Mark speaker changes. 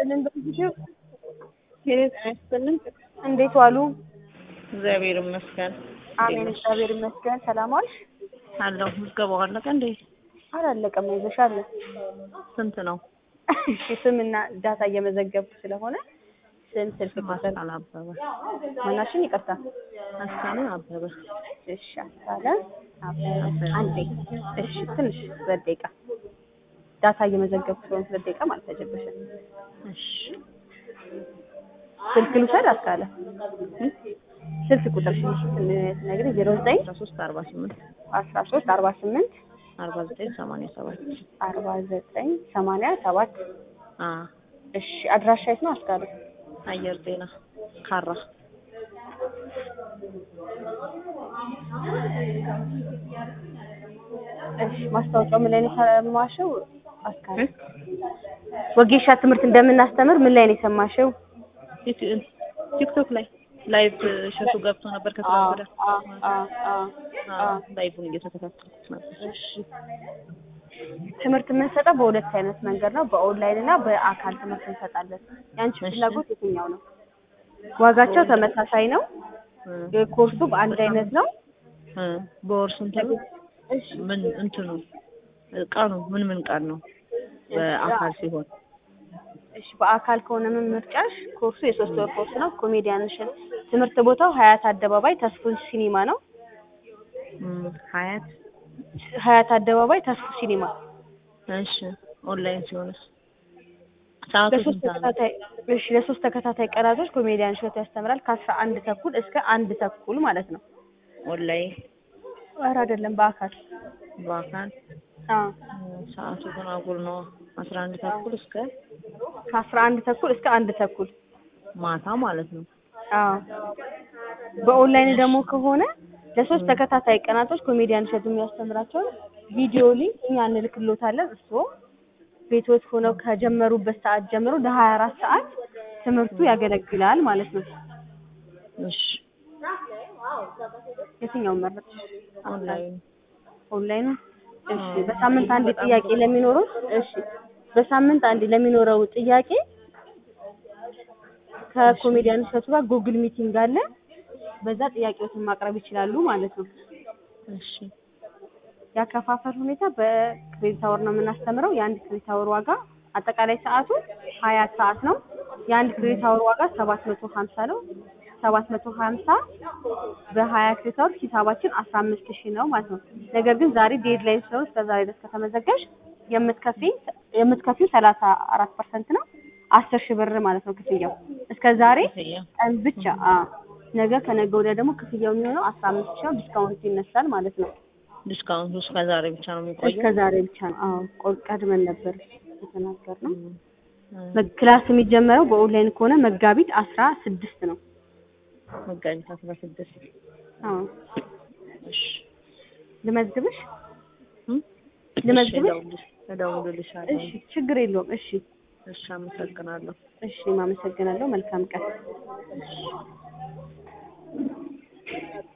Speaker 1: ይስጥልን በጊዜው
Speaker 2: ጤና ይስጥልን።
Speaker 1: እንዴት ዋሉ?
Speaker 2: እግዚአብሔር ይመስገን።
Speaker 1: አሜን እግዚአብሔር ይመስገን። ሰላም ዋልሽ?
Speaker 2: አለሁ። ምዝገባው አለቀ እንዴ?
Speaker 1: አላለቀም። ይዘሻል።
Speaker 2: ስንት ነው?
Speaker 1: እሺ ስምና ዳታ እየመዘገብኩ ስለሆነ ስም፣ ስልክ ቁጥር
Speaker 2: አስካለ አበበ።
Speaker 1: ማናሽን ይቅርታ።
Speaker 2: አስካለ አበበ።
Speaker 1: እሺ አስካለ አበበ። አንዴ እሺ ትንሽ ሁለት ደቂቃ ዳታ እየመዘገብኩ ስለሆነ ሁለት ደቂቃ ማለት ተጀበሸ።
Speaker 2: እሺ
Speaker 1: ስልክ ልውሰድ አስካለ ስልክ ቁጥር ሽሽ ትነግሪኝ ዜሮ ዘጠኝ
Speaker 2: 13 48
Speaker 1: አስራ ሶስት አርባ ስምንት
Speaker 2: 49 87
Speaker 1: አርባ ዘጠኝ ሰማንያ ሰባት
Speaker 2: አ
Speaker 1: እሺ አድራሻ የት ነው አስካለ?
Speaker 2: አየር ጤና ካራ
Speaker 1: እሺ ማስታወቂያው ምን ላይ ነው የሰማሽው አስካለ? ወጌሻ ትምህርት እንደምናስተምር ምን ላይ ነው የሰማሽው?
Speaker 2: ቲክ- ቲክቶክ ላይ ላይቭ ሸቱ ገብቶ ነበር ከትናንት ወዲያ። አዎ፣ ላይቭን እየተከታተልኩት ነበር።
Speaker 1: እሺ ትምህርት የምንሰጠው በሁለት አይነት መንገድ ነው፣ በኦንላይን እና በአካል ትምህርት እንሰጣለን። ያንቺ
Speaker 2: እሺ።
Speaker 1: ፍላጎት የትኛው ነው? ዋጋቸው ተመሳሳይ ነው።
Speaker 2: እ
Speaker 1: ኮርሱ በአንድ አይነት ነው።
Speaker 2: እ በወር ስንት ነው?
Speaker 1: እሺ
Speaker 2: ምን እንትኑ ቀኑ ምን ምን ቀን ነው? በአካል ሲሆን
Speaker 1: እሺ በአካል ከሆነ ምን ምርጫሽ? ኮርሱ የሶስት ወር ኮርስ ነው። ኮሜዲያንሽን ትምህርት ቦታው ሀያት አደባባይ ተስፉ ሲኒማ ነው።
Speaker 2: እም፣ ሀያት
Speaker 1: ሀያት አደባባይ ተስፉ ሲኒማ
Speaker 2: እሺ። ኦንላይን ሲሆንስ ሰዓቱ
Speaker 1: ለሶስት
Speaker 2: ስንት ነው?
Speaker 1: ተከታታይ እሺ ለሶስት ተከታታይ ቀናቶች ኮሜዲያን ሾት ያስተምራል ከአስራ አንድ ተኩል እስከ አንድ ተኩል ማለት ነው።
Speaker 2: ኦንላይን
Speaker 1: ኧረ አይደለም በአካል
Speaker 2: በአካል
Speaker 1: አዎ
Speaker 2: እም፣ ሰዓቱ ግን አጉል ነው። አስራ አንድ ተኩል እስከ
Speaker 1: ከአስራ አንድ ተኩል እስከ አንድ ተኩል
Speaker 2: ማታ ማለት ነው።
Speaker 1: አዎ በኦንላይን ደግሞ ከሆነ ለሶስት ተከታታይ ቀናቶች ኮሜዲያን ሾት የሚያስተምራቸውን ቪዲዮ ሊንክ እኛ እንልክሎታለን። እርስዎ ቤቶት ሆነው ከጀመሩበት ሰዓት ጀምሮ ለሀያ አራት ሰዓት ትምህርቱ ያገለግላል ማለት ነው።
Speaker 2: እሺ
Speaker 1: የትኛውን መረጥሽ?
Speaker 2: ኦንላይን
Speaker 1: ኦንላይን እሺ በሳምንት አንድ ጥያቄ ለሚኖረው እሺ በሳምንት አንድ ለሚኖረው ጥያቄ ከኮሜዲያን እሸቱ ጋር ጉግል ሚቲንግ አለ በዛ ጥያቄዎትን ማቅረብ ይችላሉ ማለት ነው
Speaker 2: እሺ
Speaker 1: ያከፋፈል ሁኔታ በክሬዲት አወር ነው የምናስተምረው የአንድ ክሬዲት አወር ዋጋ አጠቃላይ ሰዓቱ ሀያ ሰዓት ነው የአንድ ክሬዲት አወር ዋጋ ሰባት መቶ ሀምሳ ነው ሰባት መቶ ሀምሳ በሀያ ክሬዲት አወር ሂሳባችን አስራ አምስት ሺህ ነው ማለት ነው ነገር ግን ዛሬ ዴድላይን ስለሆነ እስከ ዛሬ ድረስ ከተመዘገብሽ የምትከፊ የምትከፊው ሰላሳ አራት ፐርሰንት ነው አስር ሺህ ብር ማለት ነው ክፍያው እስከ ዛሬ
Speaker 2: ክፍያ
Speaker 1: ቀን ብቻ አ ነገ ከነገ ወዲያ ደግሞ ክፍያው የሚሆነው አስራ አምስት ሺህ ነው ዲስካውንት ይነሳል ማለት ነው
Speaker 2: ዲስካውንቱ እስከ ዛሬ ብቻ ነው የሚቆየው።
Speaker 1: እስከ ዛሬ ብቻ ነው አዎ ቆ- ቀድመን ነበር የተናገርነው
Speaker 2: እም፣ እም፣
Speaker 1: መ- ክላስ የሚጀመረው በኦንላይን ከሆነ መጋቢት አስራ ስድስት ነው
Speaker 2: መጋቢት አስራ ስድስት
Speaker 1: አዎ
Speaker 2: እሺ
Speaker 1: ልመዝግብሽ
Speaker 2: እም?
Speaker 1: ልመዝግብሽ?
Speaker 2: እሺ፣ እደውልልሽ- እደውልልሻለሁ።
Speaker 1: እሺ ችግር የለውም እሺ
Speaker 2: እሺ፣ አመሰግናለሁ።
Speaker 1: እሺ ማመሰግናለሁ መልካም ቀን